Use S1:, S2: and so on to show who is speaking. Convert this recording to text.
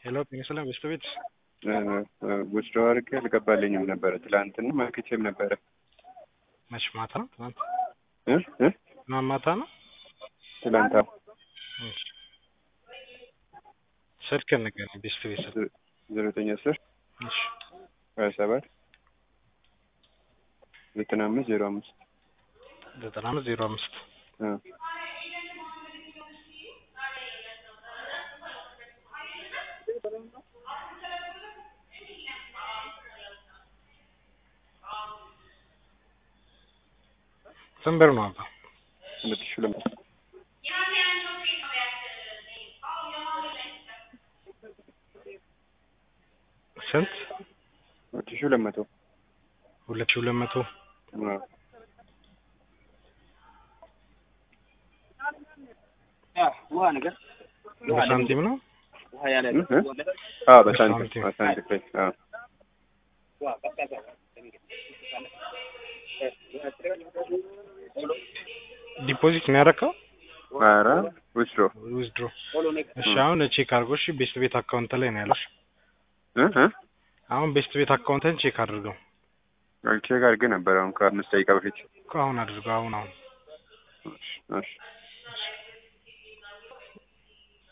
S1: ሄሎ ጤና በስተ ቤት
S2: ውስጥ አድርጌ አልገባልኝም ነበረ። ትላንትና መልክቼም ነበረ።
S1: መች ማታ ነው? ትናንት
S2: እ እ
S1: ትናንት ማታ ነው።
S2: ትላንት አዎ።
S1: እሺ ስልክህን ንገረኝ። ቤስት ቤት ስልክ
S2: ዜሮ ዘጠኝ አስር
S1: እሺ
S2: ሀያ ሰባት ዘጠና አምስት ዜሮ አምስት
S1: ዘጠና አምስት ዜሮ አምስት
S2: እ
S1: ስንት ብር ነው አባ?
S2: ሁለት ሺህ ሁለት መቶ
S1: ስንት?
S2: ሁለት ሺህ ሁለት መቶ
S1: ሁለት ሺህ ሁለት መቶ
S2: አዎ።
S1: በሳንቲም ነው።
S2: እ እ አዎ በሳንቲም
S1: በሳንቲም።
S2: በሳንቲም ላይ አዎ
S1: ዲፖዚት ነው ያደረከው?
S2: ኧረ ውስዶ
S1: ዊዝድሮ። እሺ አሁን ቼክ አድርገው። እሺ ቤስት ቤት አካውንት ላይ ነው ያለው።
S2: እ እ
S1: አሁን ቤስት ቤት አካውንትን ቼክ አድርገው።
S2: ቼክ አድርጌ ነበር አሁን ከአምስት ደቂቃ በፊት።
S1: እኮ አሁን አድርገው። አሁን አሁን
S2: እሺ እሺ